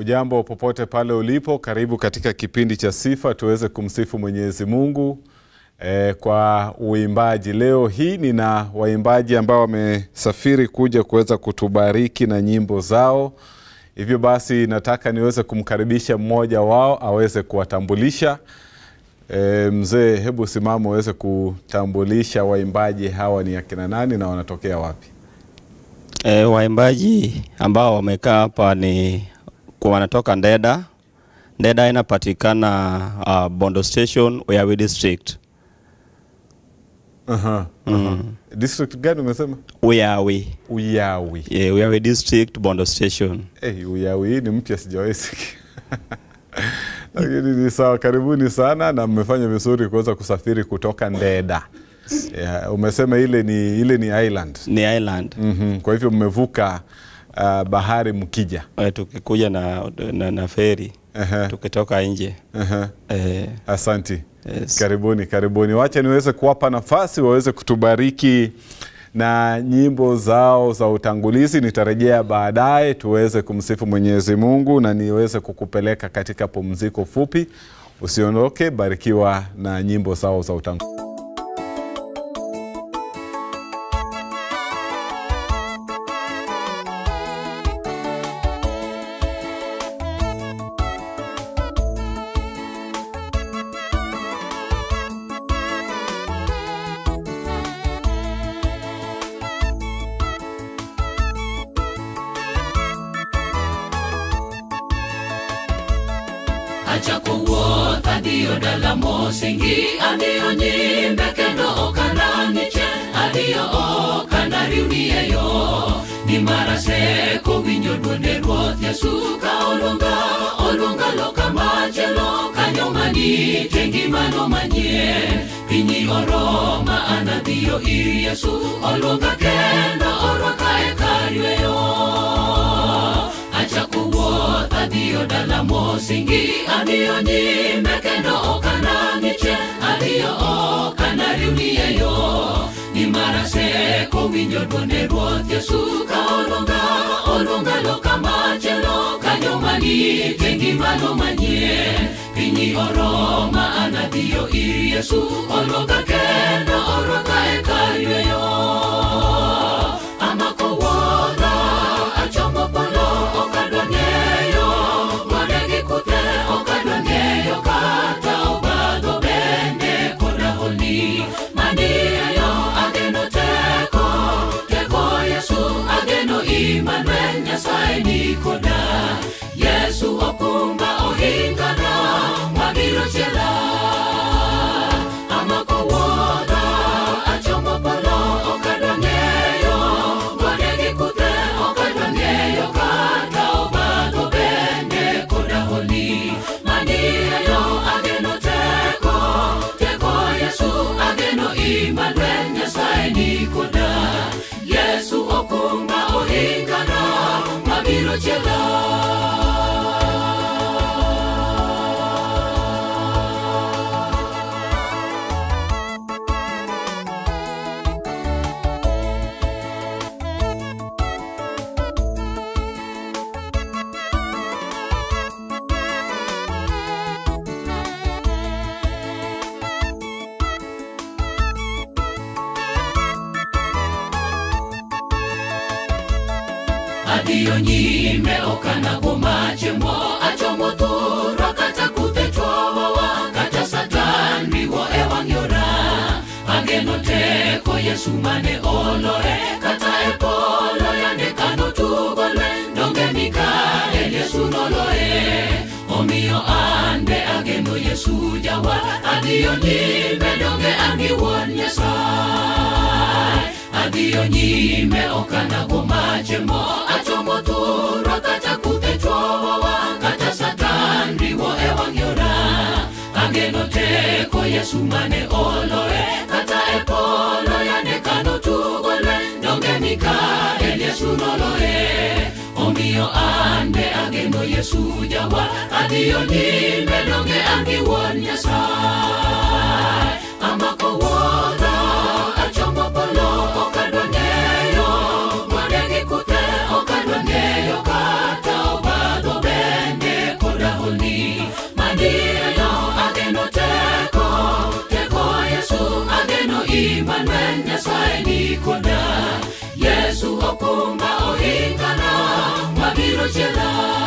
Ujambo popote pale ulipo, karibu katika kipindi cha sifa tuweze kumsifu Mwenyezi Mungu eh, kwa uimbaji. Leo hii nina waimbaji ambao wamesafiri kuja kuweza kutubariki na nyimbo zao. Hivyo basi nataka niweze kumkaribisha mmoja wao aweze kuwatambulisha. E, mzee, hebu simama uweze kutambulisha waimbaji hawa ni akina nani na wanatokea wapi? E, waimbaji ambao wamekaa hapa ni kwa wanatoka Ndeda. Ndeda inapatikana uh, Bondo Station, Uyawi District. Aha, aha. District gani umesema? Uyawi. Uyawi. Yeah, Uyawi District, Bondo Station. Eh, Uyawi hii ni mpya sijawahi sikia. Lakini ni sawa, karibuni sana na mmefanya vizuri kuweza kusafiri kutoka Ndeda. Yeah, umesema ile ni ile ni island. Ni island. Mhm, Kwa hivyo mmevuka uh, bahari mkija. E, tukikuja na, na, na feri Ehe, tukitoka nje. ehe. E, Asanti. yes. Karibuni, karibuni. Wacha niweze kuwapa nafasi waweze kutubariki na nyimbo zao za utangulizi. Nitarejea baadaye tuweze kumsifu Mwenyezi Mungu na niweze kukupeleka katika pumziko fupi. Usiondoke, barikiwa na nyimbo zao za utangulizi. acha kuwuoth adhiyo dala mosingi adhiyo nyimbe kendo ok ananiche adhiyo ok anariwni e yo nimar aseko winjo dwonde ruoth yesu ka oluonga oluonga loka machielo kanyo manite ngimano manyien pinyi oroma an adhiyo ir yesu oluonga kendo orwaka e kar yweyo acha kuwuoth adhiyo dala mosingi adhiyo nyime kendo ok anang'iche adhiyo ok anariwni e yo nimar aseko winjo dwonde ruoth yesu ka oluonga oluonga loka machielo kanyo manite ngimano manyien pinyi oroma an adhiyo ir yesu oluonga kendo orwaka e kar yweyo amako wuodha achomo polo ok adwa ng'eyo gode gi kuthe ok adwa ng'eyo kata obadho bende koda holi maniayo ageno teko teko yesu ageno imanuel nyasaye ni koda yesu okumba ohingana mabiro chela amako wuodha achomo polo ok adwa ng'eyo gode gi kuthe ok adwa ng'eyo kata obadho bende koda holi maniayo ageno teko teko yesu ageno imanuel nyasaye ni koda yesu okumba ohingana mabiro chela adhiyo nyime okanago machemo achomo thurwa kata kuthe chwowowa kata satan riwo e wang' yora ageno teko yesu mane oloe kata e polo yande kano tugo lweny donge mikael yesu noloe omiyo an be ageno yesu jawa adhiyo nyime donge an gi wuon nyasaye adhiyo nyime okanago machemo achomo thurwa kata kuthe chwowowa kata satan riwo e wang' yora ageno teko yesu mane oloe kata e polo yande kano tugo lweny donge mikael yesu noloe omiyo an be ageno yesu jawa adhiyo nyime donge an gi wuon nyasaye amako wuodha achomo polo ok adwa ng'eyo gode gi kuthe ok adwa ng'eyo kata obadho bende nyasaye nikoda yesu okumba ohingana mabiro chela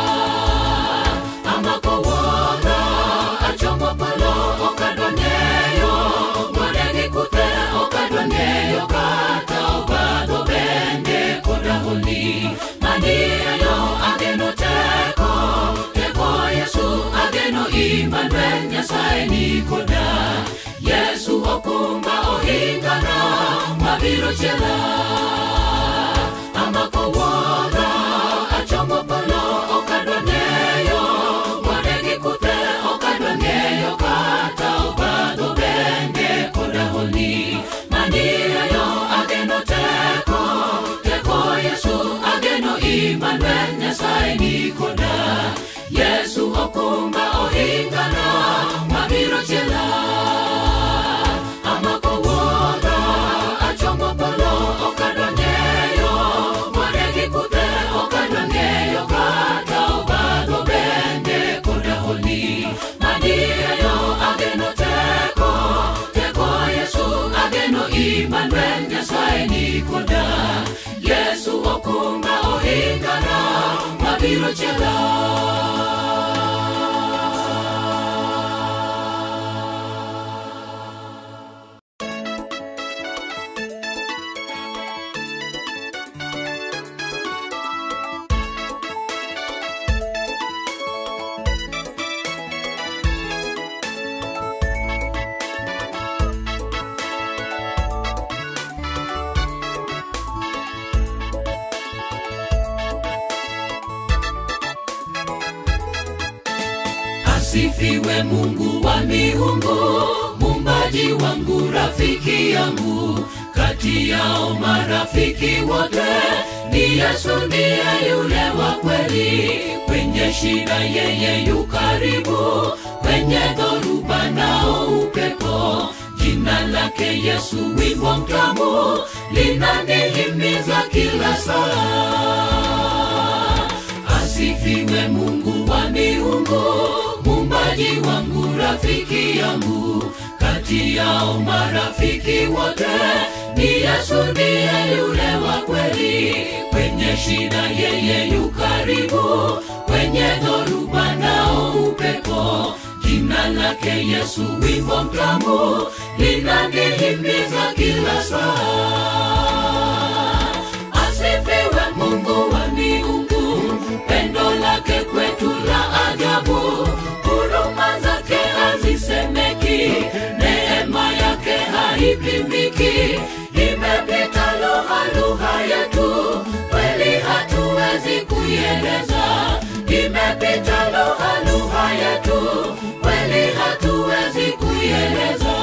amako wuora achomo polo okadwa ng'eyo gode gi kuthe okadwa ng'eyo kata obadho bende koda holi maniayo ageno teko teko yesu ageno imanuel nyasaye nikoda yesu okumba ohingana mabiro chela amako wuora achomo polo okadwa ng'eyo gode gi kuthe okadwa ng'eyo kata obadho bende koda holi maniayo ageno teko teko yesu ageno imanuel nyasaye nikoda yesu okumba ohingana mabiro chela amako wuora achomo polo okadwa ng'eyo gode gi kuthe okadwa ng'eyo kata obadho bende koda holi maniayo ageno teko teko yesu ageno imanuel nyasaye nikoda yesu okumba ohingana mabiro chela asifiwe mungu wa miungu mumbaji wangu rafiki yangu kati yao marafiki wote ni yesu ndiye yule wa kweli kwenye shida yeye yu karibu kwenye dhoruba nao upepo jina lake yesu wimbo mtamu linanihimiza kila saa asifiwe mungu wa miungu mumbaji wangu rafiki yangu kati yao marafiki wote ni yesu ndiye yule wa kweli kwenye shida yeye yu karibu kwenye dhoruba nao upepo jina lake yesu wimbo mtamu linanihimiza kila saa asifiwe mungu wa miungu pendo lake kwetu la ajabu huruma zake hazisemeki neema yake haipimiki imepita lugha lugha yetu kweli hatuwezi kuieleza imepita lugha lugha yetu kweli hatuwezi kuieleza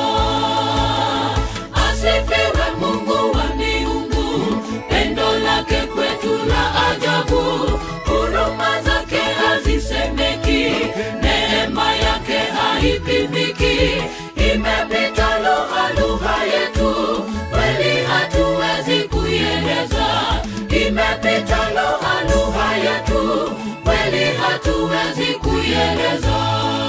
asifiwe mungu wa miungu pendo lake kwetu la ajabu huruma zake hazisemeki neema yake haipimiki imepita lugha lugha yetu kweli hatuwezi kuieleza imepita lugha lugha yetu kweli hatuwezi kuieleza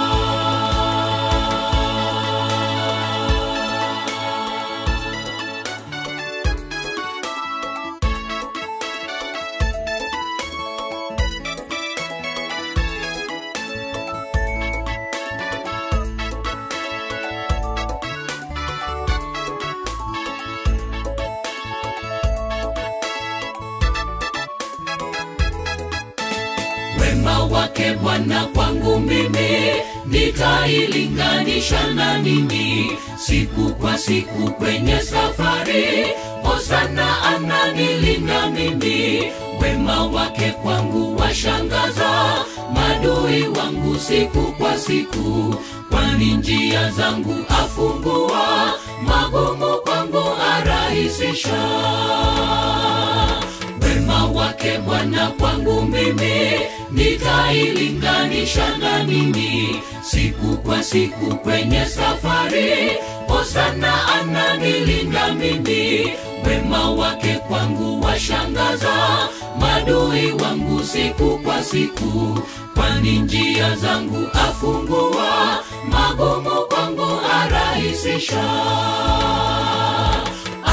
wema wake Bwana kwangu mimi nitailinganisha na nini? Siku kwa siku kwenye safari, Hosana ananilinda mimi. Wema wake kwangu washangaza, madui wangu siku kwa siku, kwani njia zangu afungua, magumu kwangu arahisisha wema wake Bwana kwangu mimi nitailinganisha na nini? Siku kwa siku kwenye safari, Hosana ananilinda mimi. Wema wake kwangu washangaza, madui wangu siku kwa siku, kwani njia zangu afungua, magumu kwangu arahisisha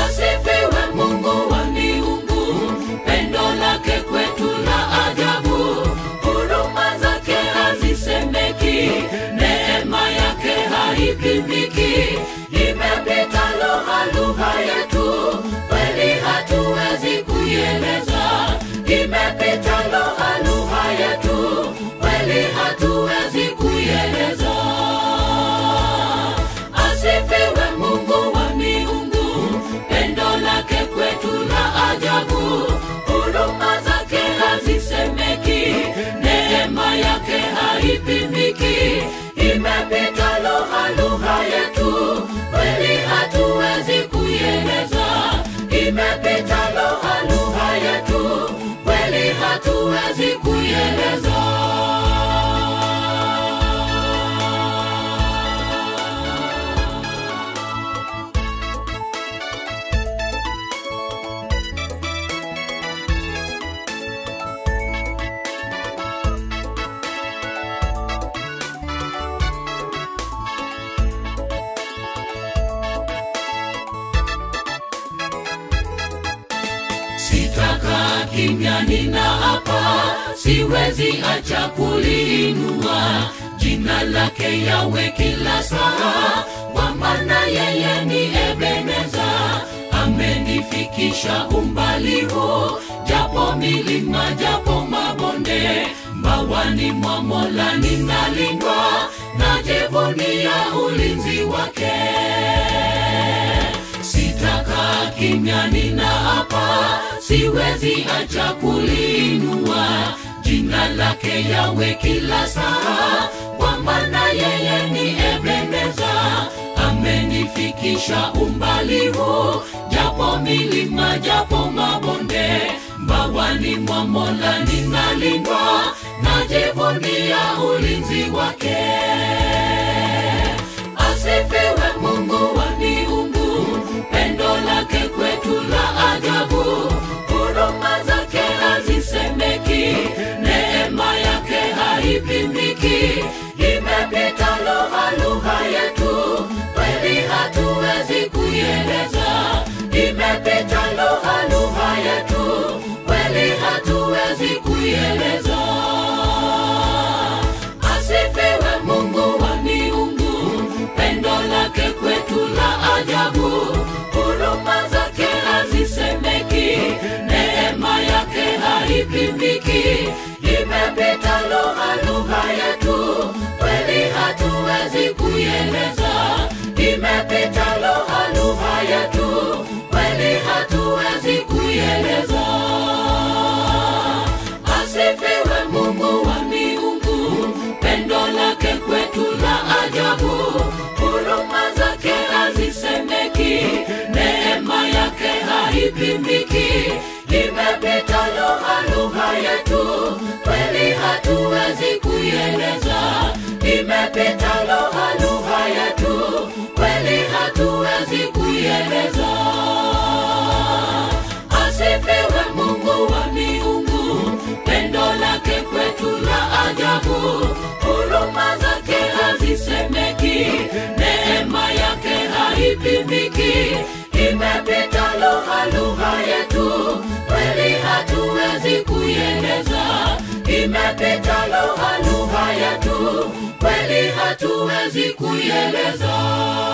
haipimiki imepita lugha lugha yetu kweli hatuwezi kuieleza imepita lugha lugha yetu kweli hatuwezi kuieleza asifiwe mungu wa miungu pendo lake kwetu la ajabu huruma zake hazisemeki neema yake haipimiki imepita lugha lugha yetu kweli hatuwezi kuieleza imepita lugha lugha yetu kweli hatuwezi kuieleza sitaka kimya nina hapa siwezi acha kuliinua jina lake yawe kila saa kwa maana yeye ni ebeneza amenifikisha umbali huu japo milima japo mabonde mbawani mwa mola ninalindwa najivunia ulinzi wake sitaka kimya nina hapa siwezi acha kuliinua jina lake yawe kila saa kwa maana yeye ni ebeneza amenifikisha umbali huu japo milima japo mabonde mbawani mwa mola ninalindwa najivunia ulinzi wake asifiwe mungu wa miungu pendo lake kwetu la ajabu huruma zake hazisemeki neema yake haipimiki imepita lugha lugha yetu kweli hatuwezi kuieleza imepita lugha lugha yetu kweli hatuwezi kuieleza asifiwe mungu wa miungu pendo lake kwetu la ajabu huruma zake hazisemeki neema yake haipimiki imepita lugha lugha yetu kweli hatuwezi kuieleza imepita lugha lugha yetu kweli hatuwezi kuieleza asifiwe mungu wa miungu pendo lake kwetu la ajabu huruma zake hazisemeki neema yake haipimiki imepita lugha lugha yetu kweli hatuwezi kuieleza imepita lugha lugha yetu kweli hatuwezi kuieleza asifiwe mungu wa miungu pendo lake kwetu la ajabu huruma zake hazisemeki neema yake haipimiki imepita lugha lugha yetu kweli hatuwezi kuieleza imepita lugha lugha yetu kweli hatuwezi kuieleza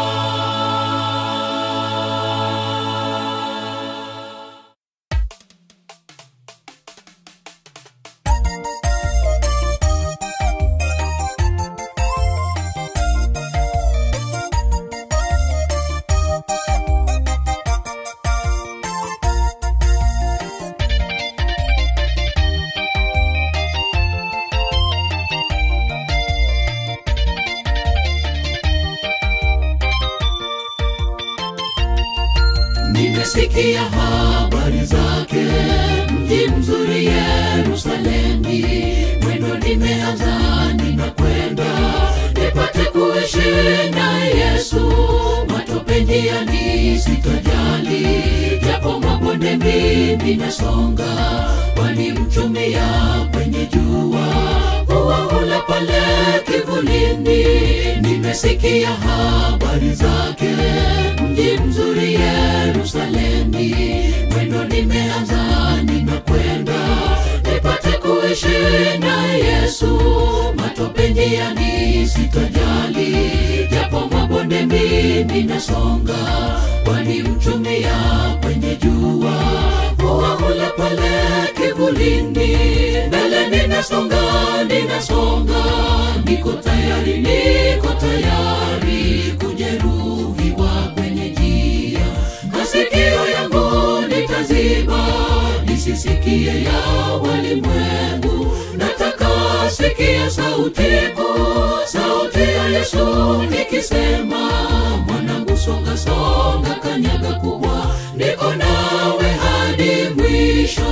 nimesikia habari zake mji mzuri yerusalemi mwendo nimeanza ninakwenda nipate kuishi na yesu matope njiani sitajali japo mabonde mimi nasonga wanimchumia kwenye jua huwa ula pale kivulini nimesikia habari zake mji mzuri yerusalemi mwendo nimeanza ninakwenda nipate kuishi na yesu matope njiani sitajali japo mabonde tayari ninasonga wanimchumia kwenye jua huwa ule pale kivulini mbele ninasonga ninasonga niko tayari niko tayari kujeruhiwa kwenye njia masikio yangu nitaziba nisisikie ya walimwengu nataka sikia sauti kuu sauti ya yesu nikisema mwanangu songa songa kanyaga kubwa niko nawe hadi mwisho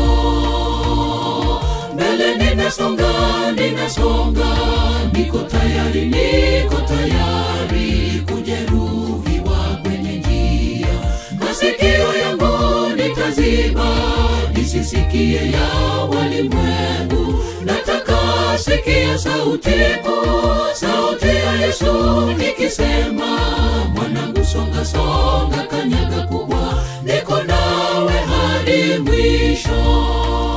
mbele ninasonga ninasonga niko tayari niko tayari kujeruhiwa kwenye njia masikio yangu nitaziba nisisikie ya walimwengu nataka sikia sauti kuu sauti ya yesu nikisema mwanangu songa songa kanyaga kubwa niko nawe hadi mwisho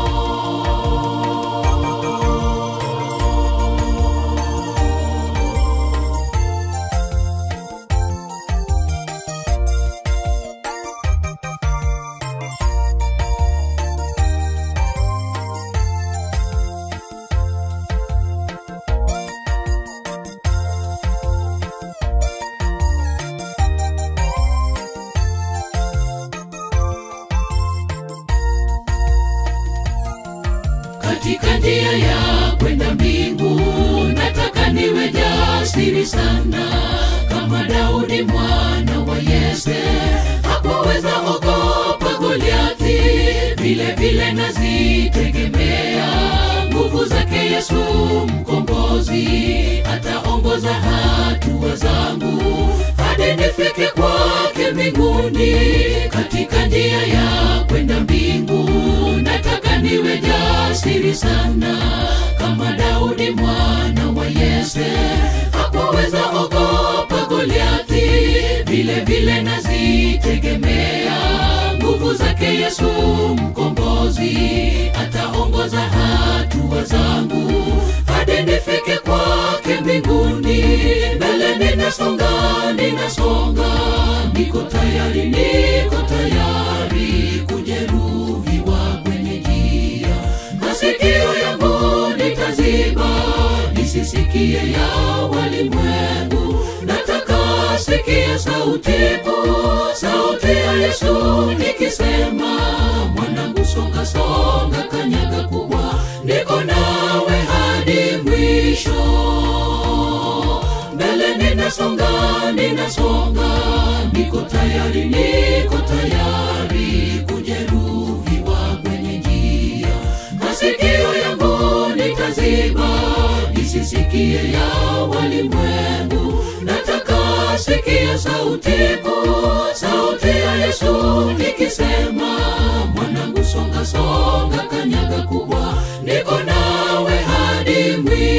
katika njia ya kwenda mbingu nataka niwe jasiri sana kama daudi mwana wa yese hakuweza ogopa goliathi vile vile nazitegemea nguvu zake yesu mkombozi ataongoza hatua zangu hadi nifike kwake mbinguni katika njia ya kwenda mbingu nataka niwe jasiri sana kama daudi mwana wa yese hakuweza ogopa goliathi vile vile nazitegemea nguvu zake yesu mkombozi ataongoza hatua zangu hadi nifike kwake mbinguni mbele ninasonga ninasonga niko tayari niko tayari kujeruhiwa kwenye njia masikio yangu nitaziba nisisikie ya walimwengu nataka sikia sauti kuu sauti ya yesu nikisema mwanangu songa songa kanyaga kubwa niko nawe hadi mwisho mbele ninasonga ninasonga niko tayari niko tayari kujeruhiwa kwenye njia masikio yangu nitaziba nisisikie ya walimwengu nataka sikia sauti kuu sauti ya yesu nikisema mwanangu songa songa kanyaga kubwa niko nawe hadi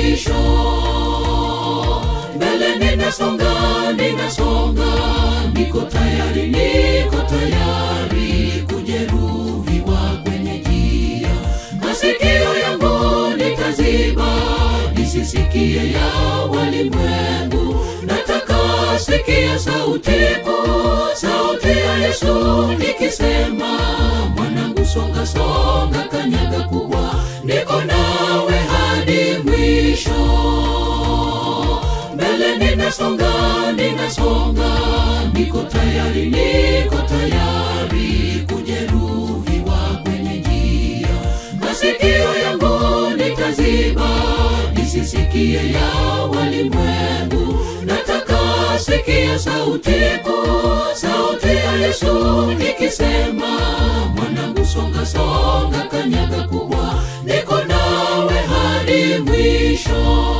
mwisho mbele ninasonga ninasonga niko tayari niko tayari kujeruhiwa kwenye njia masikio yangu nitaziba nisisikie ya walimwengu nataka sikia sauti kuu sauti ya yesu nikisema mwanangu songa songa kanyaga kubwa niko nawe hadi mwisho mbele ninasonga ninasonga niko tayari niko tayari kujeruhiwa kwenye njia masikio yangu nitaziba nisisikie ya walimwengu nataka sikia sauti kuu sauti ya yesu nikisema mwanangu songa songa kanyaga kubwa niko nawe hadi mwisho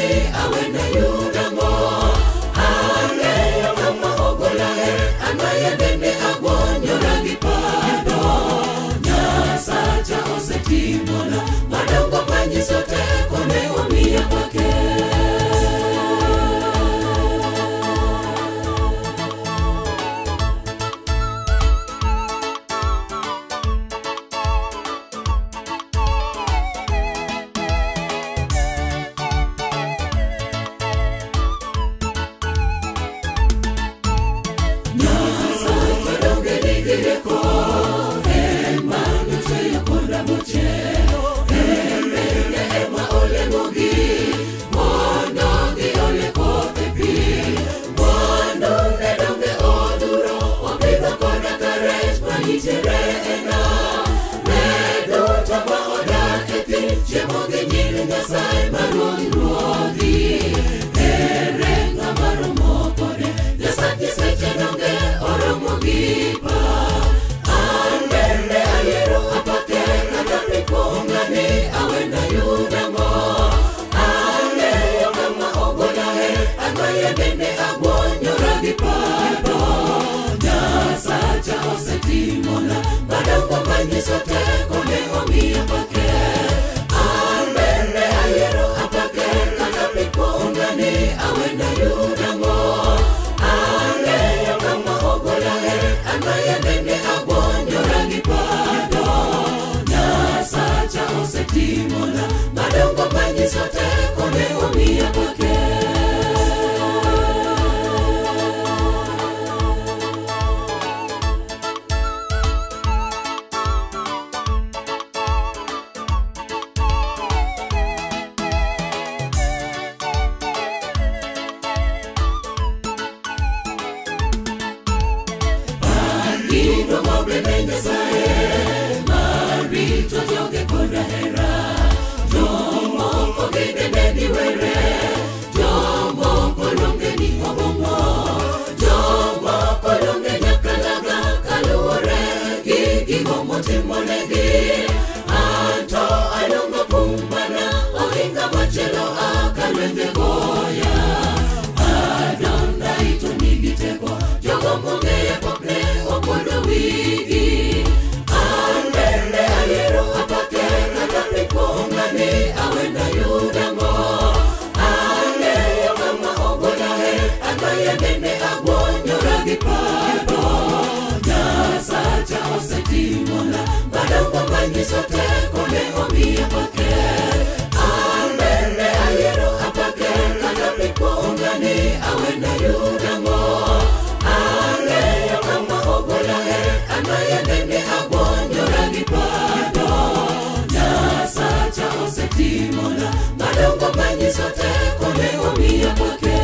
kung'ani awe na yudango ang'eyo kama ogolae angaye bende agwonyora gi pado nyasacha osetimona madongo manyiso teko ne omiya kwake Nyasaye maruong' ruodhi ere ng'ama romo kode Nyasaye seche donge oromo gi pa an bende ayiero apake kata pikong'ani awena yudango ang'eyo kama ogolae anmaye bende agwonyora gi pado nyasacha osetimona madongo manyiso teko ne omiya pake an bende ayiero apake kata pikong'ani awena yudango ang'eyo kama ogolae anmaye bende agwonyora gi pado nyasacha osetimona madongo manyiso teko ne omiya kwake Gino mobene Nyasaye marito joge koda hera jomoko gidende ni were jomoko longe ni obomo jomoko longe nyakalaga kaluwore gi gigo motimonegi anto alongo kumbana ohinga machielo akalwenge goya adonai to nigi teko jogo mong'eyo pokne okuodo wigi an bende ayiero apake kata pikong'ani awena yudango ang'eyo kama ogolae anmaye bende agwonyora gi pado nyasacha osetimona madongo manyiso teko ne omiya pake an bende ayiero apake kata pikong'ani awena yudango ang'eyo kama ogolae anmaye bende agwonyora gi pado nyasacha osetimona madongo manyiso teko ne omiya kwake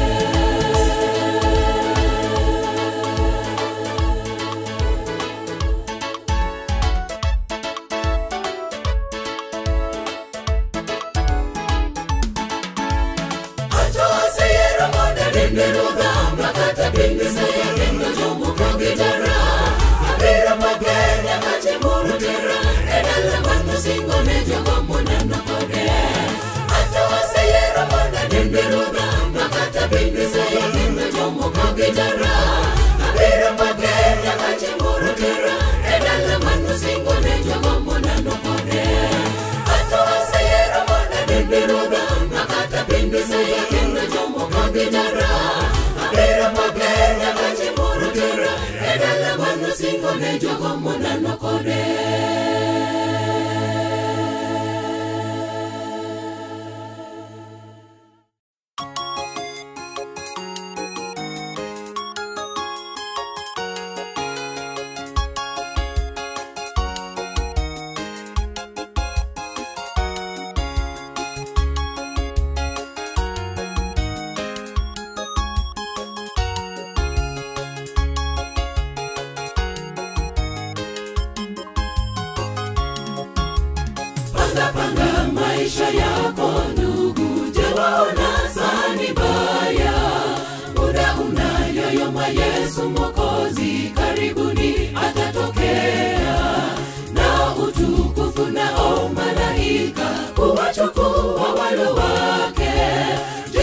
Acho aseyero mondo dende rugamba kata pingi seya kendo jomoko gitara abiro mager nyaka chimoro tera e dala mano singo ne jogo moneno kode Acho aseyero mondo dende rugamba kata pingi seya kendo jomoko gitara abiro mager nyaka chimoro tera e dala mano singo ne jogo moneno kode Acho aseyero mondo dende rugamba kata pingi seya kendo jomoko gitara abiro mager nyaka chimoro tera e dala mano singo ne jogo moneno kode panga panga maisha yako ndugu jewaona sani baya muda unayoyoma yesu mokozi karibuni atatokea na utukufu nao malaika kuwachukua walo wake Je,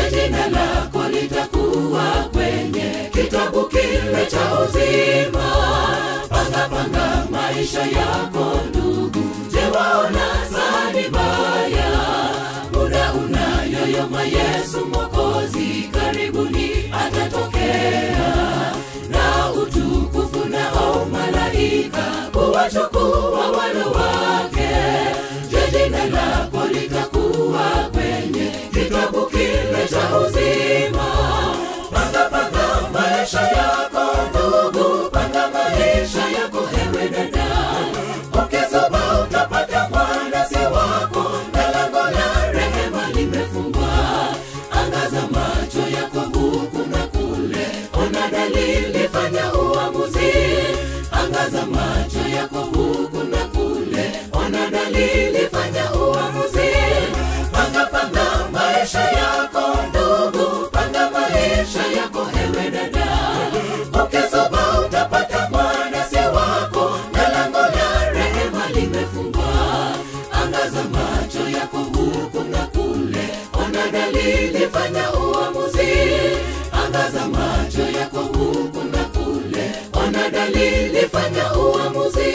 maisha yako ndugu je waona sani baya muda unayoyoma yesu mwokozi karibuni atatokea na utukufu nao malaika kuwachukua walo wake je jina lako litakuwa kwenye kitabu kile cha uzima panga panga maisha yako ndugu panga maisha yako ewe dada ukizuba utapata mwana si wako na lango la rehema limefungwa angaza macho yako huku na kule ona dalili fanya uamuzi angaza macho yako huku na kule ona dalili fanya uamuzi panga panga maisha yako ndugu panga maisha yako ewe dada ukizuba utapata mwana si wako na lango la rehema limefungwa angaza macho yako huku na kule ona dalili fanya uamuzi angaza macho yako huku na kule ona dalili fanya uamuzi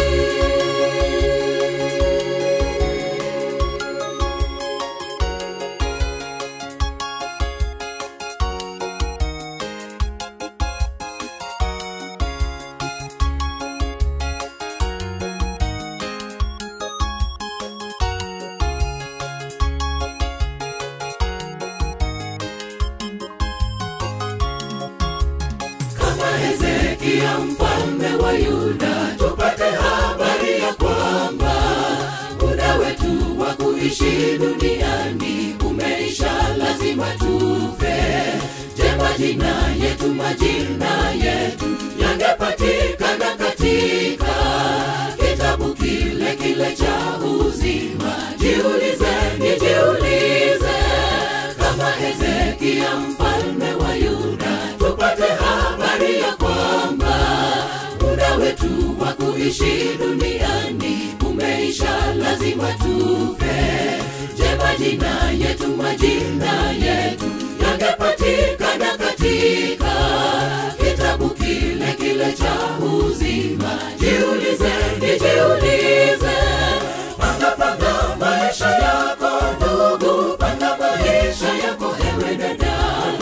kama Hezekia mfalme wa Yuda, tupate habari ya kwamba muda wetu wa kuishi duniani umeisha, lazima tufe. Je, majina yetu majina yetu yangepatikana katika kitabu kile kile cha uzima? Jiulize, nijiulize kama Hezekia mfalme wa Yuda, tupate habari ya kwamba muda wetu wa kuishi duniani umeisha, lazima tufe. Je, majina yetu majina yetu yangepatikana katika kitabu kile kile cha uzima? Jiulize, nijiulize, panga panga maisha yako ndugu, panga maisha yako ewe dada,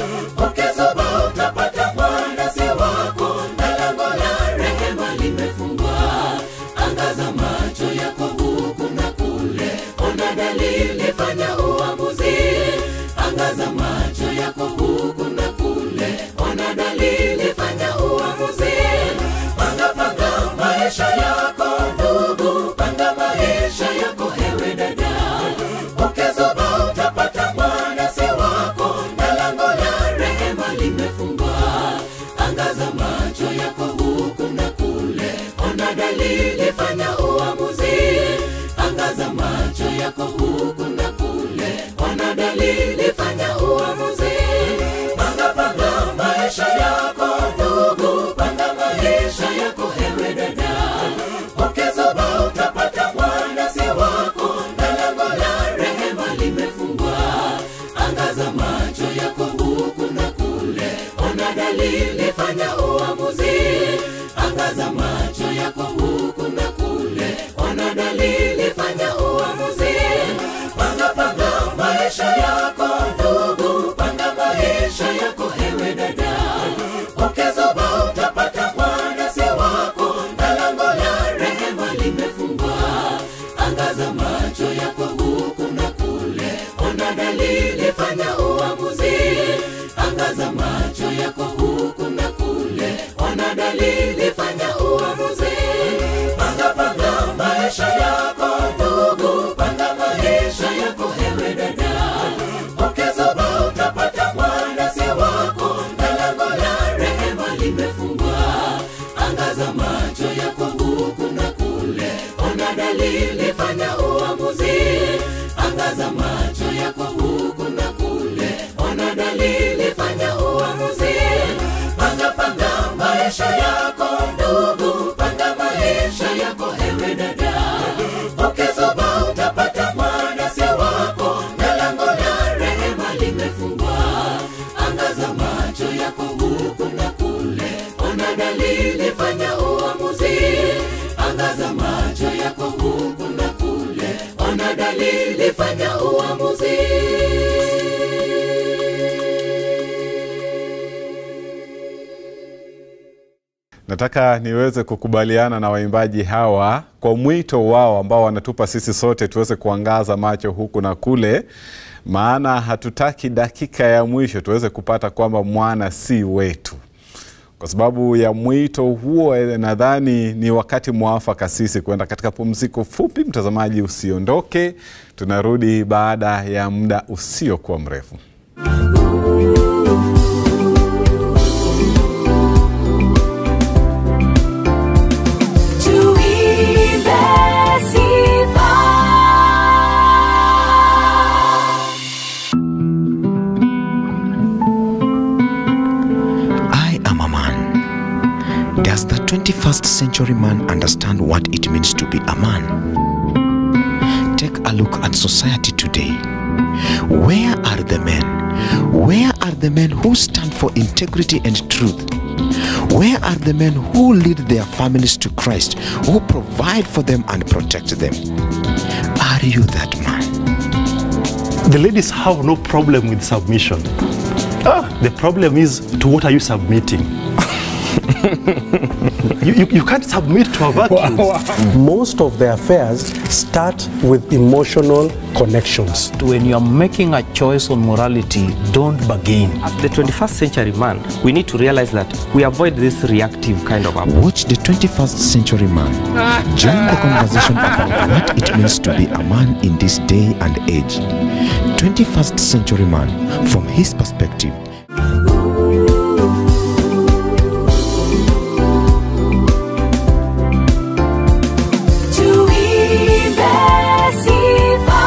ukizuba utapata mwana si wako, na lango la rehema limefungwa. Angaza macho yako huku na kule, ona dalili, fanya uamuzi. Angaza macho yako huku na kule, ona dalili, fanya uamuzi. Panga panga maisha yako ndugu, panga maisha yako ewe dada, ukizuba utapata mwana si wako, na lango la rehema limefungwa. Angaza macho yako huku na kule, ona dalili, fanya uamuzi. Angaza macho yako huku na kule, ona dalili, fanya uamuzi. Panga panga maisha yako ndugu, panga maisha yako ewe dada, ukizuba utapata mwana si wako, na lango la rehema limefungwa. Angaza macho yako huku na kule, ona dalili, fanya uamuzi. Angaza macho yako huku na kule, ona dalili, fanya uamuzi. Panga panga maisha yako ndugu, panga maisha yako ewe dada, ukizuba utapata mwana si wako, na lango la rehema limefungwa. Angaza macho yako huku na kule, ona dalili, fanya uamuzi. Angaza macho yako huku na kule, ona dalili, fanya uamuzi. Panga panga maisha yako ndugu, panga maisha yako ewe dada, ukizuba utapata mwana si wako, na lango la rehema limefungwa. Angaza macho yako huku na kule, ona dalili, fanya uamuzi. Angaza macho yako huku na kule, ona dalili, fanya uamuzi. Panga panga maisha yako ndugu, panga maisha yako ewe dada, ukizuba utapata mwana si wako, na lango la rehema limefungwa. Angaza macho yako huku na kule, ona dalili, fanya uamuzi. Angaza Nataka niweze kukubaliana na waimbaji hawa kwa mwito wao ambao wanatupa sisi sote tuweze kuangaza macho huku na kule, maana hatutaki dakika ya mwisho tuweze kupata kwamba mwana si wetu. Kwa sababu ya mwito huo, eh, nadhani ni wakati mwafaka sisi kwenda katika pumziko fupi. Mtazamaji, usiondoke, tunarudi baada ya muda usiokuwa mrefu. Tuimbe sifa. I am a man. Does the 21st century man understand what it means to be a man? Take a look at society today. Where are the men? Where are the men who stand for integrity and truth? Where are the men who lead their families to Christ, who provide for them and protect them? Are you that man? The ladies have no problem with submission. Ah, the problem is to what are you submitting? you, you, you can't submit to a vacuum. most of their affairs start with emotional connections. when you are making a choice on morality, don't bargain. As the 21st century man, we need to realize that we avoid this reactive kind of approach. Watch the 21st century man. Join the conversation about what it means to be a man in this day and age. 21st century man from his perspective. Tuimbe sifa.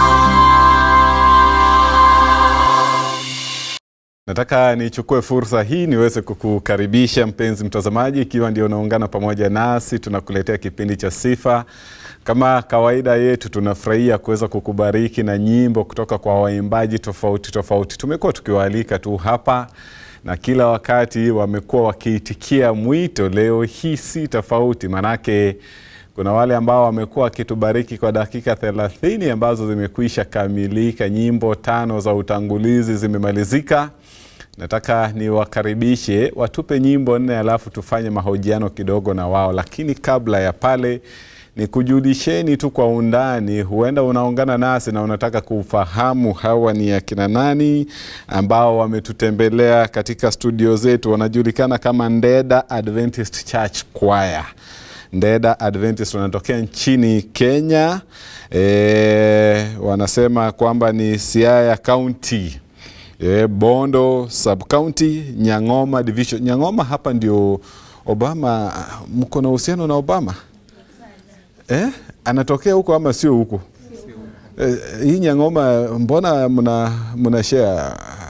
Nataka nichukue fursa hii niweze kukukaribisha mpenzi mtazamaji, ikiwa ndio unaungana pamoja nasi, tunakuletea kipindi cha Sifa. Kama kawaida yetu, tunafurahia kuweza kukubariki na nyimbo kutoka kwa waimbaji tofauti tofauti. Tumekuwa tukiwaalika tu hapa na kila wakati wamekuwa wakiitikia mwito. Leo hii si tofauti, manake kuna wale ambao wamekuwa wakitubariki kwa dakika thelathini ambazo zimekwisha kamilika. Nyimbo tano za utangulizi zimemalizika. Nataka niwakaribishe watupe nyimbo nne, alafu tufanye mahojiano kidogo na wao, lakini kabla ya pale nikujulisheni tu kwa undani, huenda unaungana nasi na unataka kufahamu hawa ni akina nani ambao wametutembelea katika studio zetu. Wanajulikana kama Ndeda Adventist Church Choir. Ndeda Adventist wanatokea nchini Kenya. E, wanasema kwamba ni Siaya County. E, Bondo sub county, Nyang'oma division. Nyang'oma hapa ndio Obama, mko na uhusiano na Obama? Eh? Anatokea huko ama sio huko? Eh, hii Nyang'oma mbona mna mna share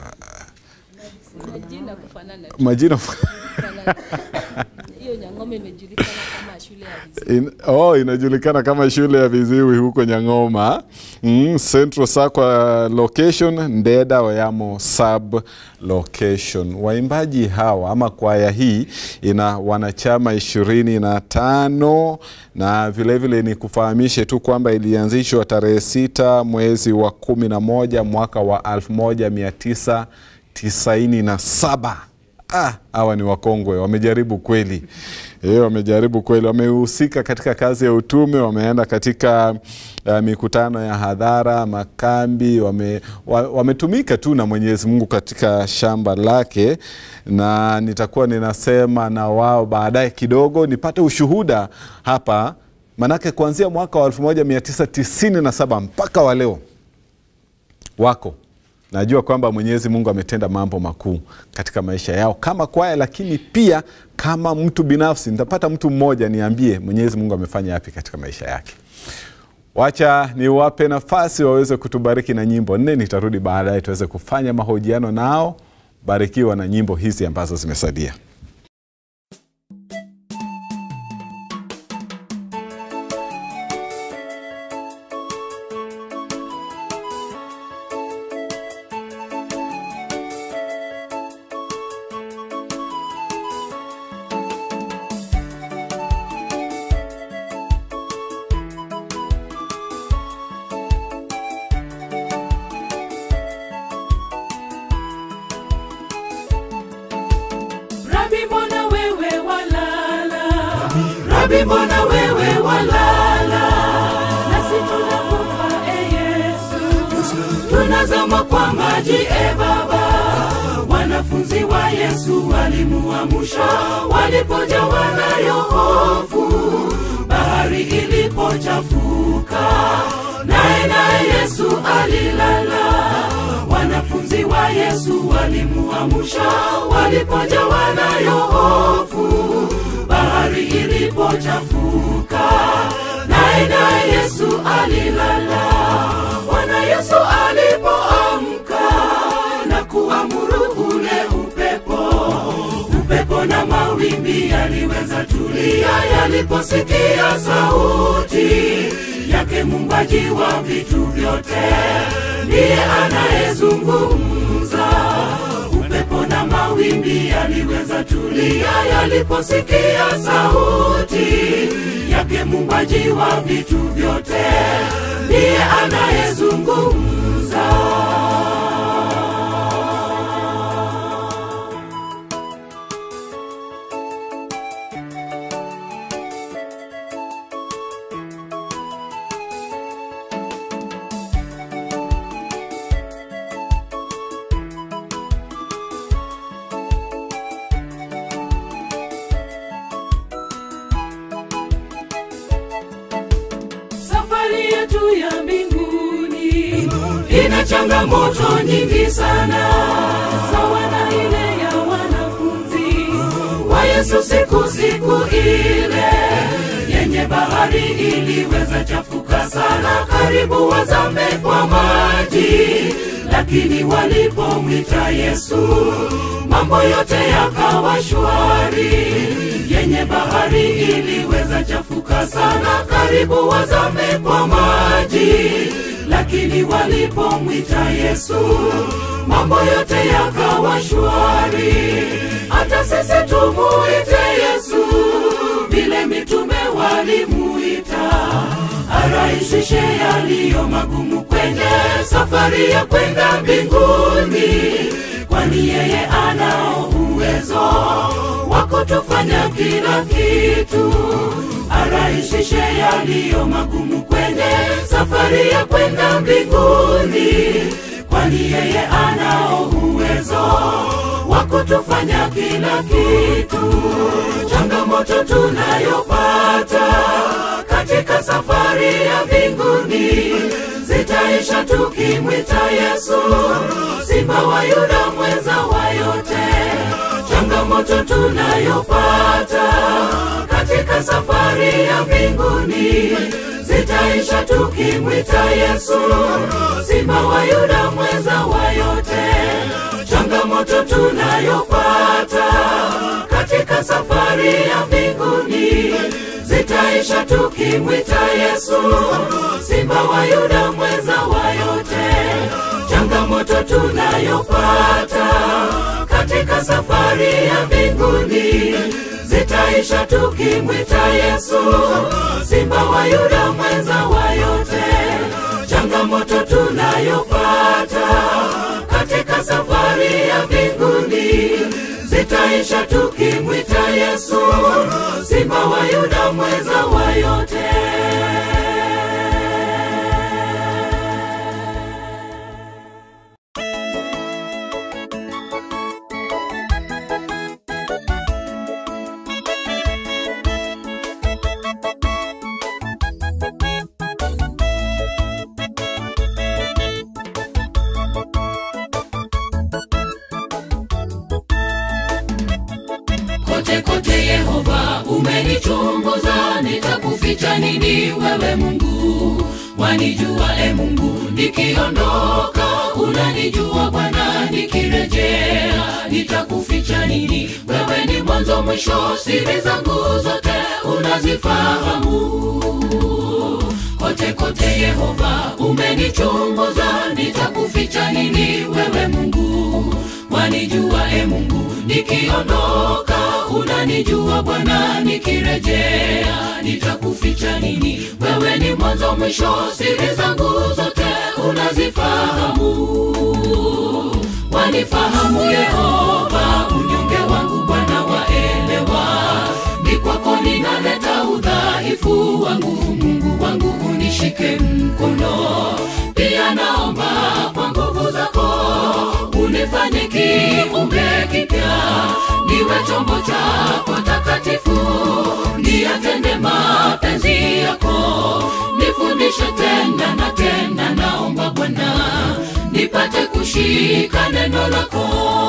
Majina kufanana tu. majina Kufanana. Hiyo Nyang'oma imejulikana kama shule ya viziwi. In, oh, inajulikana kama shule ya viziwi huko Nyang'oma. Mm, Central Sakwa location, Ndeda Wayamo sub location. Waimbaji hawa ama kwaya hii ina wanachama ishirini na tano na vilevile ni kufahamishe tu kwamba ilianzishwa tarehe sita mwezi wa kumi na moja mwaka wa elfu moja mia tisa tisaini na saba. Ah, hawa ni wakongwe, wamejaribu kweli. E, wamejaribu kweli, wamehusika katika kazi ya utume, wameenda katika uh, mikutano ya hadhara, makambi, wame, wa, wametumika tu na Mwenyezi Mungu katika shamba lake, na nitakuwa ninasema na wao baadaye kidogo nipate ushuhuda hapa, manake kuanzia mwaka wa 1997 mpaka wa leo wako najua kwamba Mwenyezi Mungu ametenda mambo makuu katika maisha yao kama kwaya, lakini pia kama mtu binafsi. Nitapata mtu mmoja niambie Mwenyezi Mungu amefanya yapi katika maisha yake. Wacha niwape nafasi waweze kutubariki na nyimbo nne. Nitarudi baadaye tuweze kufanya mahojiano nao. Barikiwa na nyimbo hizi ambazo zimesalia. Rabi, mbona wewe walala? rabi mbona wewe walala nasi tunakufa e yesu tunazama kwa maji e baba wanafunzi wa yesu walimuamusha walipojawa nayo hofu bahari ilipochafuka naye naye yesu alilala wanafunzi wa yesu walimuamusha walipojawa nayo hofu bahari ilipochafuka naye naye yesu alilala bwana yesu alipoamka na kuamuru ule upepo upepo na mawimbi yaliweza tulia yaliposikia sauti yake mumbaji wa vitu vyote ndiye anayezungumza upepo na mawimbi yaliweza tulia yaliposikia sauti yake mumbaji wa vitu vyote ndiye anayezungumza safari yetu ya mbinguni ina changamoto nyingi sana sawa na ile ya wanafunzi wa yesu siku siku ile yenye bahari iliweza chafuka sana karibu wazame kwa maji lakini walipomwita yesu mambo yote yakawa shwari yenye bahari iliweza chafuka sana karibu wazame kwa maji lakini walipomwita yesu mambo yote yakawa shwari hata sisi tumuite yesu vile mitume walimuita arahisishe yaliyo magumu kwenye safari ya kwenda mbinguni kwani yeye anao uwezo wa kutufanya kila kitu arahisishe yaliyo magumu kwenye safari ya kwenda mbinguni kwani yeye anao uwezo wa kutufanya kila kitu changamoto tunayopata katika safari ya mbinguni zitaisha tukimwita yesu simba wa yuda mweza wa yote changamoto tunayopata katika safari ya mbinguni zitaisha tukimwita yesu simba wa yuda mweza wa yote changamoto tunayopata katika safari ya mbinguni zitaisha tukimwita yesu simba wa yuda mweza wa yote changamoto tunayopata katika safari ya mbinguni zitaisha tukimwita yesu simba wa yuda mweza wa yote changamoto tunayopata katika safari ya mbinguni zitaisha tukimwita yesu simba wa yuda mweza wa yote kote kote yehova umenichunguza nitakuficha nini wewe mungu wanijua e mungu nikiondoka unanijua bwana nikirejea nitakuficha nini wewe ni mwanzo mwisho siri zangu zote unazifahamu kote kote yehova umenichunguza nitakuficha nini wewe mungu wanijua e mungu nikiondoka unanijua bwana nikirejea nitakuficha nini wewe ni mwanzo mwisho siri zangu zote unazifahamu wanifahamu yehova unyonge wangu bwana waelewa ni kwako ninaleta udhaifu udhaifu wangu mungu wangu unishike mkono pia naomba kwa nguvu zako unifanye kiumbe kipya niwe chombo chako takatifu niyatende mapenzi yako nifundishe tena na tena naomba bwana nipate kushika neno lako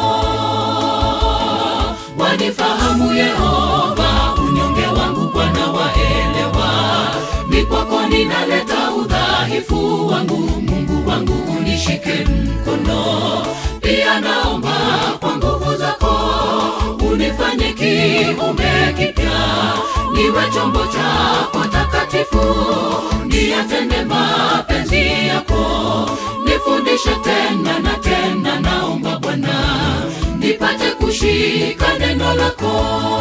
wanifahamu yehova unyonge wangu bwana waelewa ni kwako ninaleta udhaifu wangu mungu wangu unishike mkono pia naomba kwa nguvu zako unifanye kiumbe kipya niwe chombo chako takatifu niyatende mapenzi yako nifundishe tena na tena naomba bwana nipate kushika neno lako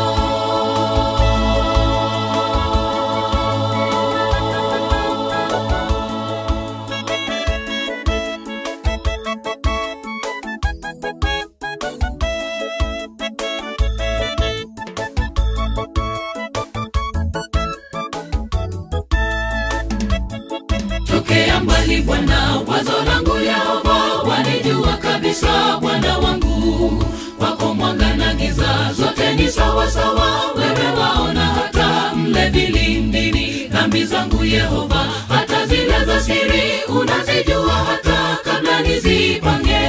tokea mbali bwana wazo langu yehova wanijua kabisa bwana wangu wako mwanga na giza zote ni sawa sawa wewe waona hata mle vilindini dhambi zangu yehova hata zile za siri unazijua hata kabla nizipange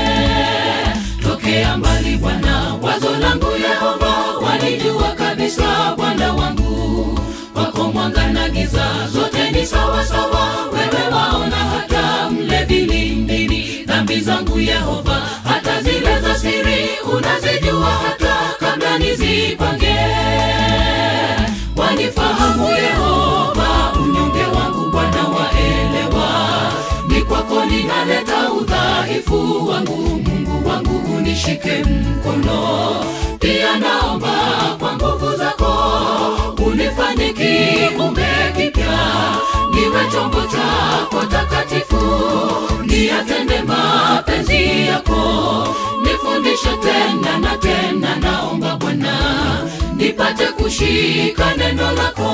tokea mbali bwana wazo langu yehova wanijua kabisa bwana wangu wako mwanga na giza zote ni sawa sawa wewe waona hata mle vilindini dhambi zangu yehova hata zile za siri unazijua hata kabla nizipange wanifahamu yehova unyonge wangu bwana waelewa ni kwako ninaleta udhaifu wangu mungu wangu unishike mkono pia naomba kwa nguvu zako unifanye kiumbe kipya niwe chombo chako takatifu niyatende mapenzi yako nifundishe tena na tena naomba bwana nipate kushika neno lako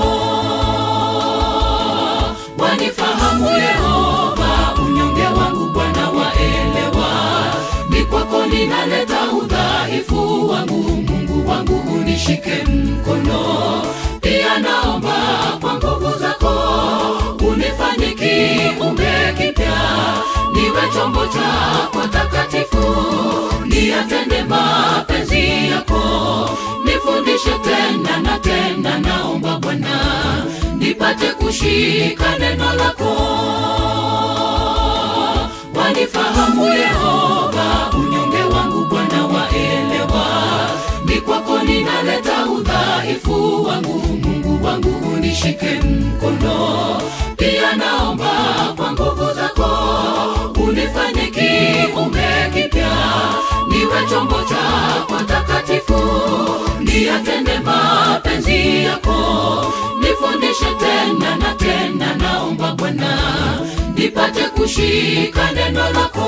wanifahamu yehova unyonge wangu bwana waelewa ni kwako ninaleta udhaifu wangu mungu wangu unishike mkono pia naomba kwa nguvu zako unifanye kiumbe kipya niwe chombo chako takatifu niyatende mapenzi yako nifundishe tena na tena naomba bwana nipate kushika neno lako wanifahamu yehova unyonge wangu bwana waelewa ni kwako ninaleta udhaifu wangu mungu wangu unishike mkono pia naomba kwa nguvu zako unifanye kiumbe kipya niwe chombo chako takatifu niyatende mapenzi yako nifundishe tena na tena naomba bwana nipate kushika neno lako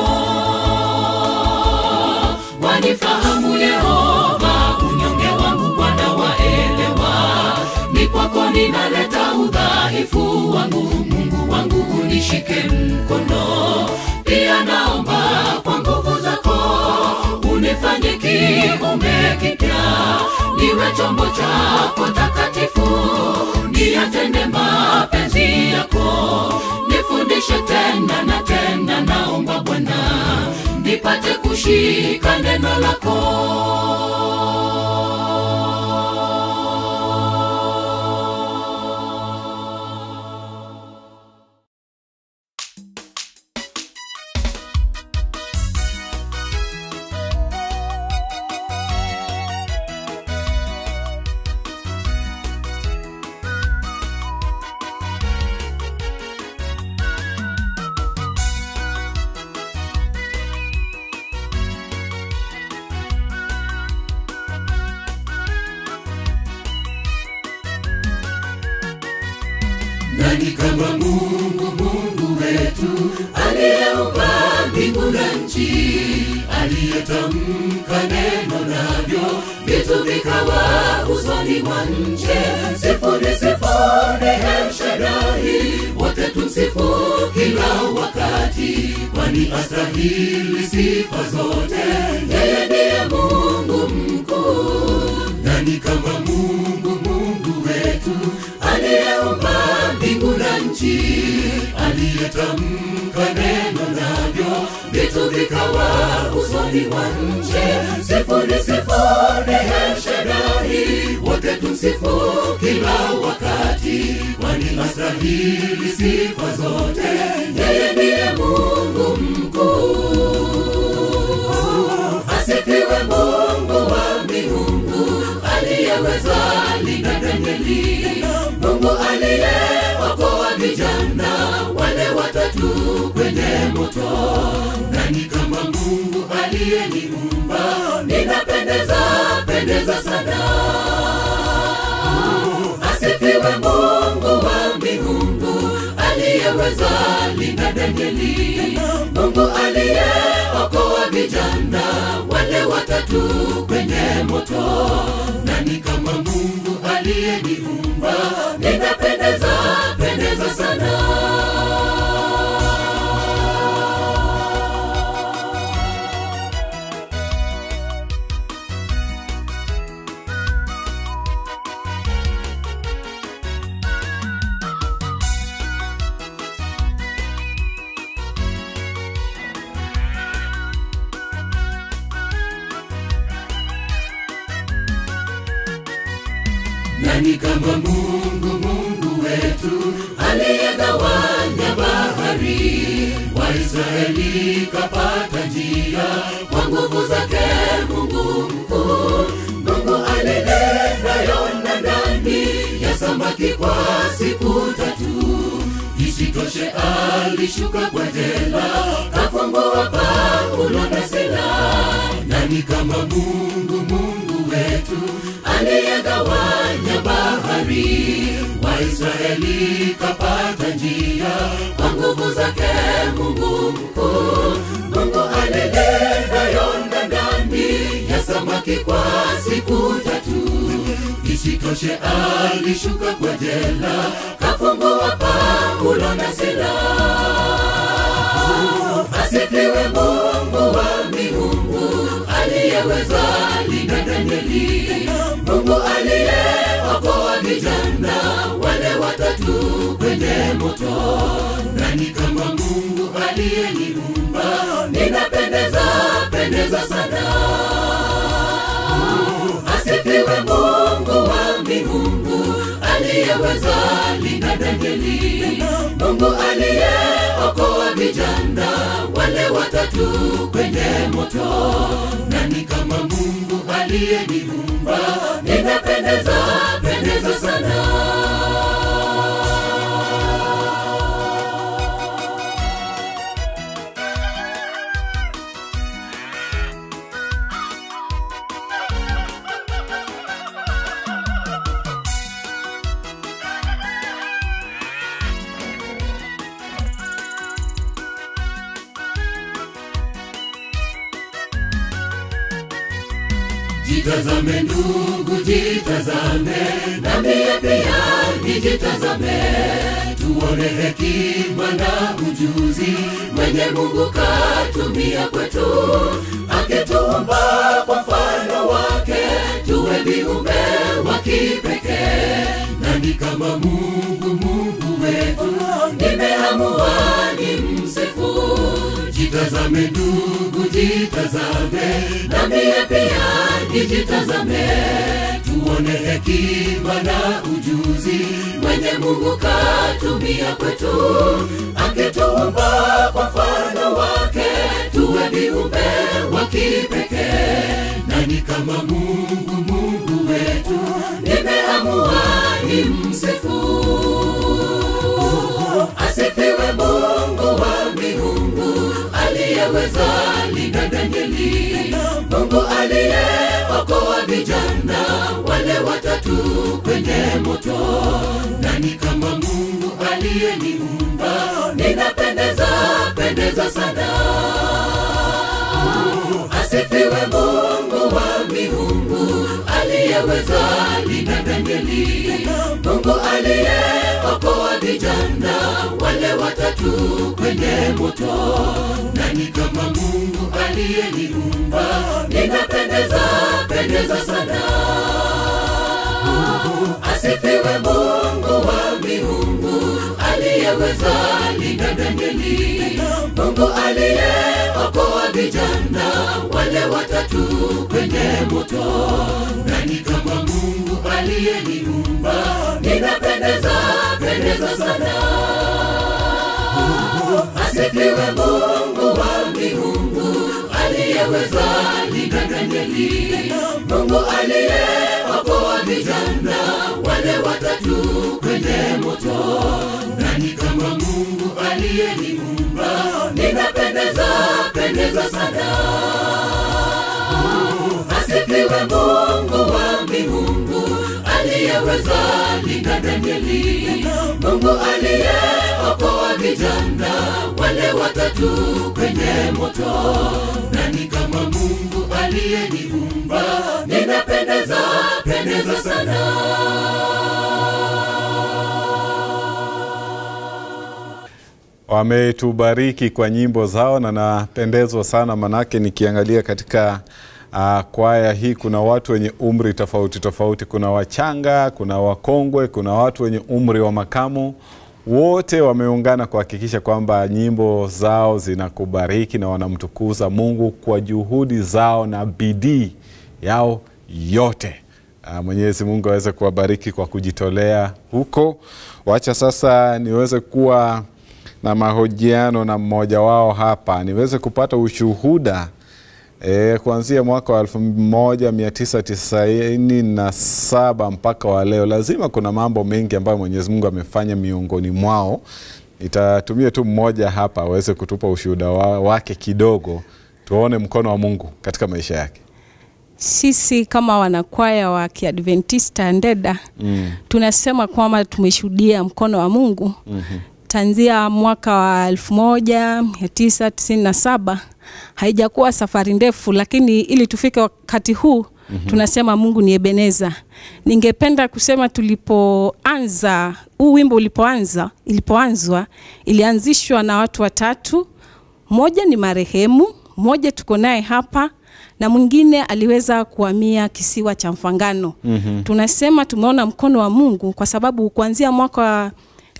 wanifahamu yehova unyonge wangu bwana waelewa ni kwako ninaleta udhaifu wangu mungu wangu unishike mkono pia naomba kwa nguvu zako unifanye kiumbe kipya niwe chombo chako takatifu niyatende mapenzi yako nifundishe tena na tena naomba bwana nipate kushika neno lako nani kama mungu mungu wetu aliyeumba mbingu na nchi aliyetamka neno navyo vitu vikawa usoni mwa nje sifuni sifuni ni El Shaddai, wote tumsifu kila wakati, kwani astahili sifa zote. Yeye ndiye Mungu mkuu, nani kama Mungu, Mungu wetu aliyeumba mbingu na nchi, aliyetamka neno navyo vitu vikawa usoni mwa nchi. Sifuni, sifuni El Shaddai, wote tumsifu kila wakati, kwani astahili sifa zote. Yeye ndiye Mungu mkuu. Asifiwe Mungu wa miungu, aliyeweza linda Danieli, Mungu aliyeokoa vijana wale watatu kwenye moto. Nani kama Mungu aliyeniumba, ninapendeza pendeza sana. Asifiwe Mungu wa miungu, aliyeweza linda Danieli, Mungu aliyeokoa vijana wale watatu kwenye moto. Nani kama Mungu aliyeniumba, ninapendeza pendeza sana. Nani kama Mungu, Mungu wetu aliyegawanya bahari, Waisraeli kapata njia kwa nguvu zake Mungu mkuu. Mungu alinena Yona ndani ya samaki kwa siku tatu, isitoshe alishuka kwa jela, kafungua Paulo na Sila. Nani kama Mungu, Mungu wetu aliyegawanya bahari, Waisraeli kapata njia kwa nguvu zake Mungu mkuu. Mungu alinena Yona ndani ya samaki kwa siku tatu, isitoshe alishuka kwa jela, kafungua Paulo na Sila. Asifiwe Mungu wa miungu, aliyeweza linda Danieli, Mungu aliyeokoa vijana wale watatu kwenye moto. Nani kama Mungu aliyeniumba, ninapendeza pendeza sana. Asifiwe Mungu wa miungu, aliyeweza linda Danieli, Mungu aliyeokoa vijana wale watatu kwenye moto. Nani kama Mungu aliyeniumba, ninapendeza pendeza sana. Jitazame ndugu, jitazame, na mie pia nijitazame, tuone hekima na ujuzi mwenye Mungu katumia kwetu, akituumba kwa mfano wake, tuwe viumbe wa kipekee. Nani kama Mungu, Mungu wetu, nimeamua nimsifu Jitazame ndugu, jitazame, na mie pia nijitazame, tuone hekima na ujuzi mwenye Mungu katumia kwetu, akituumba kwa mfano wake, tuwe viumbe wa kipekee. Nani kama Mungu, Mungu wetu, nimeamua nimsifu. Asifiwe Mungu wa miungu, aliyeweza linda Danieli, Mungu aliyeokoa vijana wale watatu kwenye moto. Nani kama Mungu aliyeniumba, ninapendeza pendeza sana. Asifiwe Mungu wa miungu, aliyeweza linda Danieli, Mungu aliyeokoa vijana wale watatu kwenye moto. Nani kama Mungu aliyeniumba? Ninapendeza pendeza sana. Asifiwe Mungu wa miungu aliyeweza linda Danieli, Mungu aliyeokoa vijana wale watatu kwenye moto. Nani kama Mungu aliyeniumba? Ninapendeza pendeza sana. Asifiwe Mungu wa miungu aliyeweza linda Danieli, Mungu aliyeokoa vijana wale watatu kwenye moto. Nani kama Mungu aliyeniumba? Ninapendeza pendeza sana. Asifiwe Mungu wa miungu aliyeweza linda Danieli, Mungu aliyeokoa vijana wale watatu kwenye moto. Nani kama Mungu aliyeniumba? Ninapendeza pendeza sana. wametubariki kwa nyimbo zao na napendezwa sana manake nikiangalia katika uh, kwaya hii kuna watu wenye umri tofauti tofauti kuna wachanga kuna wakongwe kuna watu wenye umri wa makamu wote wameungana kuhakikisha kwamba nyimbo zao zinakubariki na wanamtukuza mungu kwa juhudi zao na bidii yao yote Uh, Mwenyezi Mungu aweze kuwabariki kwa kujitolea huko. Wacha sasa niweze kuwa na mahojiano na mmoja wao hapa, niweze kupata ushuhuda e, kuanzia mwaka wa 1997 mpaka wa leo. Lazima kuna mambo mengi ambayo Mwenyezi Mungu amefanya miongoni mwao. Nitatumia tu mmoja hapa aweze kutupa ushuhuda wa, wake kidogo, tuone mkono wa Mungu katika maisha yake. Sisi kama wanakwaya wa Kiadventista Ndeda Mm. tunasema kwamba tumeshuhudia mkono wa Mungu Mhm. tanzia mwaka wa 1997 haijakuwa safari ndefu, lakini ili tufike wakati huu Mhm. tunasema Mungu ni Ebeneza. Ningependa kusema tulipoanza huu wimbo ulipoanza, ilipoanzwa ilianzishwa na watu watatu, mmoja ni marehemu, mmoja tuko naye hapa na mwingine aliweza kuhamia kisiwa cha Mfangano. Mhm. Tunasema tumeona mkono wa Mungu kwa sababu kuanzia mwaka wa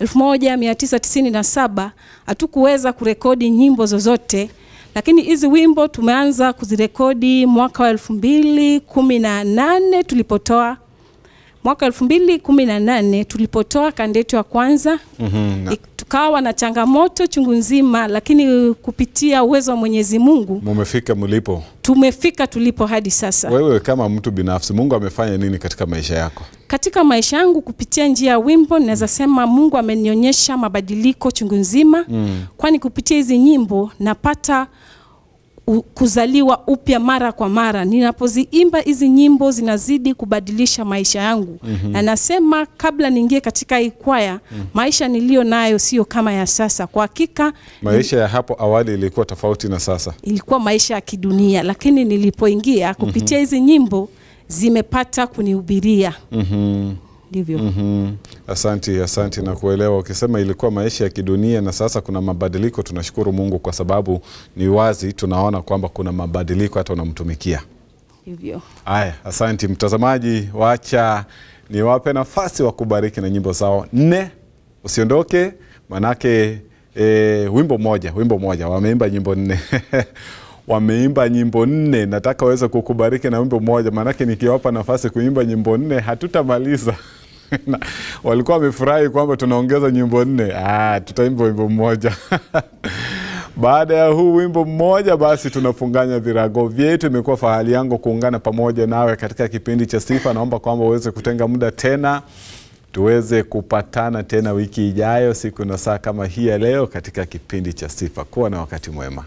1997 hatukuweza kurekodi nyimbo zozote, lakini hizi wimbo tumeanza kuzirekodi mwaka wa 2018 tulipotoa mwaka 2018 tulipotoa kanda yetu ya kwanza Mhm. Na- tukawa na changamoto chungu nzima, lakini kupitia uwezo wa Mwenyezi Mungu Mumefika mlipo. tumefika tulipo hadi sasa. Wewe kama mtu binafsi, Mungu amefanya nini katika maisha yako? Katika maisha yangu kupitia njia ya wimbo naweza sema Mungu amenionyesha mabadiliko chungu nzima Mm. kwani kupitia hizi nyimbo napata u- kuzaliwa upya mara kwa mara. Ninapoziimba hizi nyimbo zinazidi kubadilisha maisha yangu Mhm. na nasema kabla niingie katika hii kwaya maisha niliyo nayo sio kama ya sasa. Kwa hakika Maisha ya hapo awali ilikuwa tofauti na sasa. ilikuwa maisha ya kidunia, lakini nilipoingia kupitia hizi nyimbo zimepata kunihubiria. Mhm. Ndivyo. Mhm. Asanti, asanti na kuelewa. Ukisema ilikuwa maisha ya kidunia na sasa kuna mabadiliko, tunashukuru Mungu kwa sababu ni wazi tunaona kwamba kuna mabadiliko hata unamtumikia. Hivyo. Haya, asanti mtazamaji, wacha niwape nafasi wa kubariki na nyimbo zao nne. Usiondoke manake e, wimbo moja, wimbo moja wameimba nyimbo nne wameimba nyimbo nne. Nataka waweze kukubariki na wimbo moja, maanake nikiwapa nafasi kuimba nyimbo nne hatutamaliza. Na walikuwa wamefurahi kwamba tunaongeza nyimbo nne. Ah, tutaimba wimbo mmoja Baada ya huu wimbo mmoja, basi tunafunganya virago vyetu. Imekuwa fahari yangu kuungana pamoja nawe katika kipindi cha Sifa. Naomba kwamba uweze kutenga muda tena tuweze kupatana tena wiki ijayo, siku na saa kama hii ya leo, katika kipindi cha Sifa. Kuwa na wakati mwema.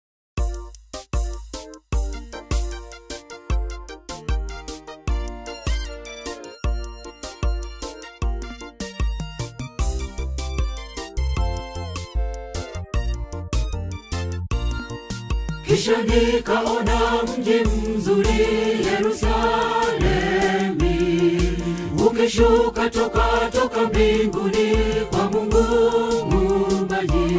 Kisha nikaona mji mzuri Yerusalemi ukishuka umeshuka toka toka mbinguni kwa Mungu muumbaji.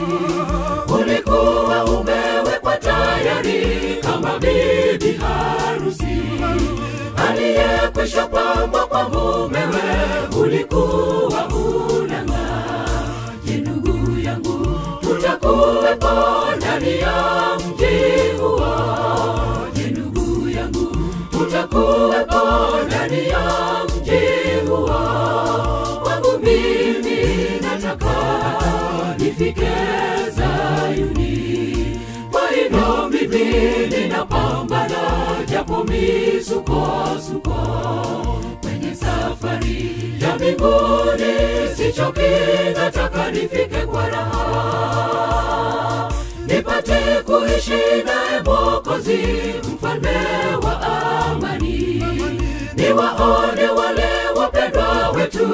Ulikuwa umewekwa tayari kama bibi harusi aliyekwisha pambwa kwa mumewe, ulikuwa unang'aa. Je, ndugu yangu, tutakuwepo ndani ya mji huo? Je, ndugu yangu, tutakuwepo ndani ya mji huo? Wangu mimi nataka nifike Zayuni, kwa hivyo mimi ninapambana japo misukosuko kwenye safari ya mbinguni, sichoki, nataka nifike kwa raha, nipate kuishi naye Mwokozi, mfalme wa amani, niwaone wale wapendwa wetu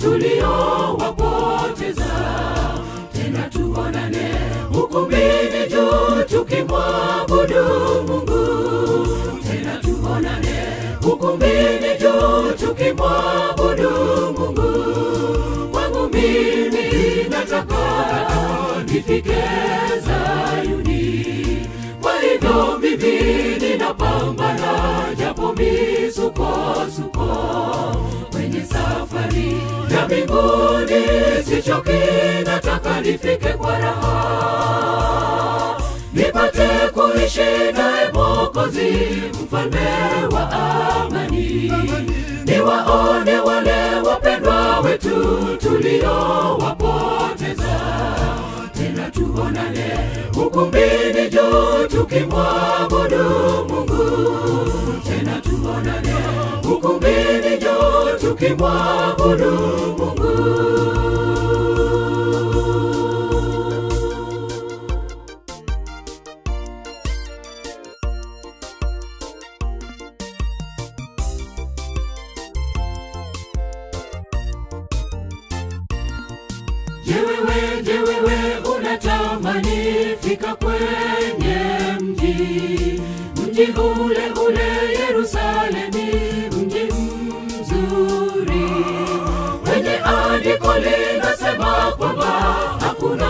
tuliowapoteza, tena tuonane ukumbini juu tukimwabudu Mungu, tena tuonane ukumbini juu tukimwabudu Mungu. Kwangu mimi nataka nifike Zayuni, kwa hivyo mimi ninapambana japo misukosuko kwenye safari ya mbinguni, sichoki, nataka nifike kwa raha, nipate kuishi naye Mwokozi, mfalme wa amani, niwaone wale wapendwa wetu tuliowapoteza, tena tuonane ukumbini juu tukimwabudu Mungu, tena tuonane ukumbini juu tukimwabudu Mungu. Je, wewe, je, wewe unatamani fika kwenye mji mji ule ule Yerusalemi, mji mzuri wenye andiko linasema kwamba hakuna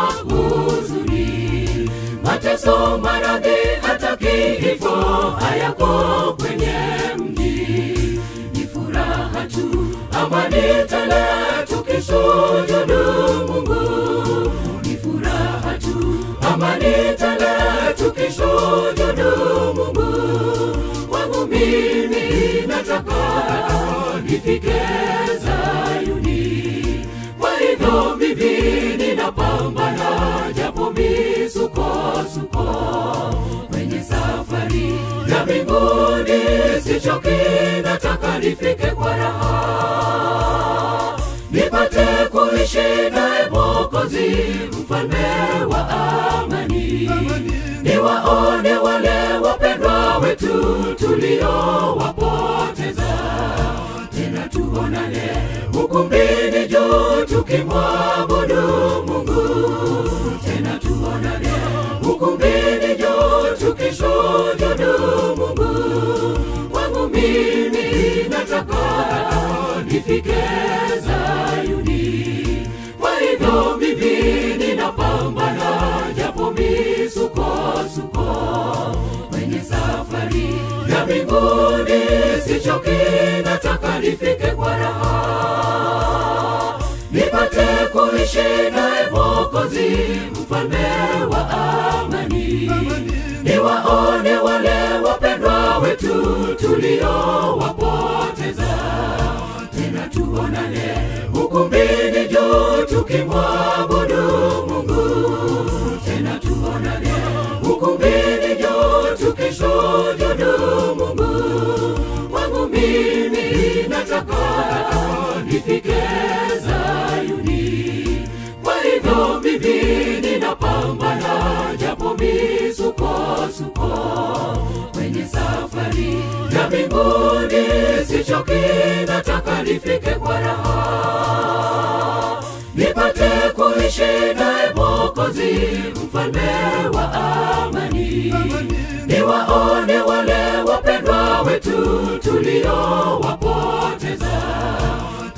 huzuni, mateso, maradhi, hata kifo hayako kwenye mji, ni furaha tu, amani tele tukisujudu Mungu, ni furaha tu, amani tele tukisujudu Mungu. Wangu mimi nataka nifike Zayuni, kwa hivyo mimi ninapambana japo misukosuko kwenye safari ya mbinguni, sichoki, nataka nifike kwa raha, nipate kuishi naye Mwokozi, mfalme wa amani, niwaone wale wapendwa wetu tuliowapoteza, tena tuonane ukumbini juu tukimwabudu Mungu, tena tuonane ukumbini juu tukisujudu Mungu. Wangu mimi nataka nifike Zayuni, kwa hivyo mimi ninapambana japo misukosuko kwenye safari ya mbinguni, sichoki, nataka nifike kwa raha, nipate kuishi naye Mwokozi, mfalme wa amani, niwaone wale wapendwa wetu tuliowapoteza, tena tuonane ukumbini juu tukimwabudu Mungu, tena tuonane ukumbini juu tukisujudu Mungu. Wangu mimi nataka nifike Zayuni, kwa hivyo mimi ninapambana japo misukosuko kwenye safari ya mbinguni, sichoki, nataka nifike kwa raha, nipate kuishi naye Mwokozi, mfalme wa amani, niwaone wale wapendwa wetu tuliowapoteza,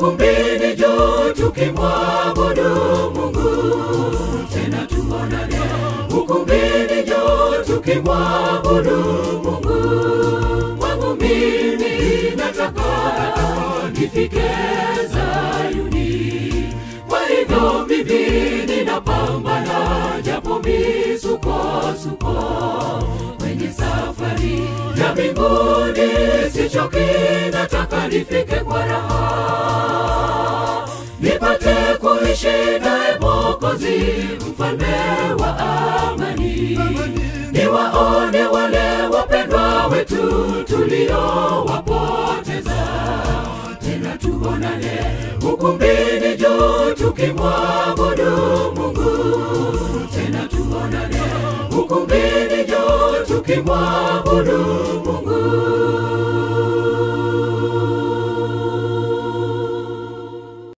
ukumbini juu tukimwabudu Mungu, tena tuonane ukumbini juu tukimwabudu Mungu. Kwangu mimi nataka nifike Zayuni, kwa hivyo mimi ninapambana japo misukosuko kwenye safari ya mbinguni, sichoki, nataka nifike kwa raha, nipate kuishi naye Mwokozi, mfalme wa amani, niwaone wale wapendwa wetu tuliowapoteza, tena tuonane ukumbini juu tukimwabudu Mungu, tena tuonane ukumbini juu tukimwabudu Mungu.